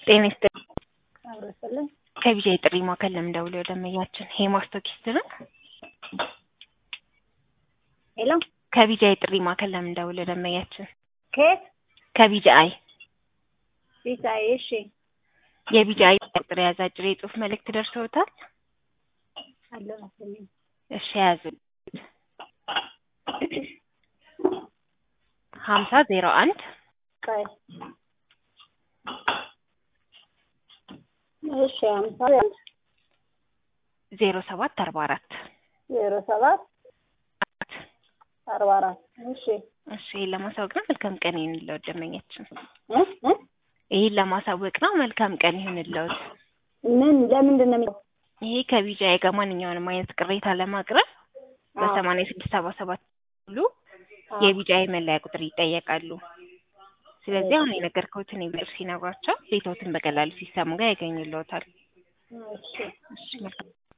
ጤና ይስጥልኝ። አብሮ ይስጥልኝ። ከቢጃ የጥሪ ማዕከል ለምን ደውለው ደንበኛችን ሄማስቶኪስት ነው። ሄሎ ከቢጃ የጥሪ ማዕከል ለምን ደውለው ደንበኛችን ከየት ከቢጃ አይ ቢሳይ? እሺ የቢጃ አይ ቁጥር የያዘ አጭር የጽሁፍ መልእክት ደርሰውታል? አለ መሰለኝ። እሺ የያዙ ሀምሳ ዜሮ አንድ ቆይ እሺ ሀምሳ አንድ ዜሮ ሰባት አርባ አራት ዜሮ ሰባት አርባ አራት እሺ እሺ ይህን ለማሳወቅ ነው። መልካም ቀን ይሁንልዎት ደንበኛችን። እ እ ይህን ለማሳወቅ ነው። መልካም ቀን ይሁንልዎት። ምን ለምንድን ነው የሚለው? ይሄ ከቢጃ ጋር ማንኛውንም አይነት ቅሬታ ለማቅረብ በሰማንያ ስድስት ሰባ ሰባት ሁሉ የቢጃ መለያ ቁጥር ይጠየቃሉ። ስለዚህ አሁን የነገርኩትን የቁጥር ሲነግሯቸው ቤቶትን በቀላሉ ሲስተሙ ጋር ያገኙልዎታል። እሺ እሺ መልካም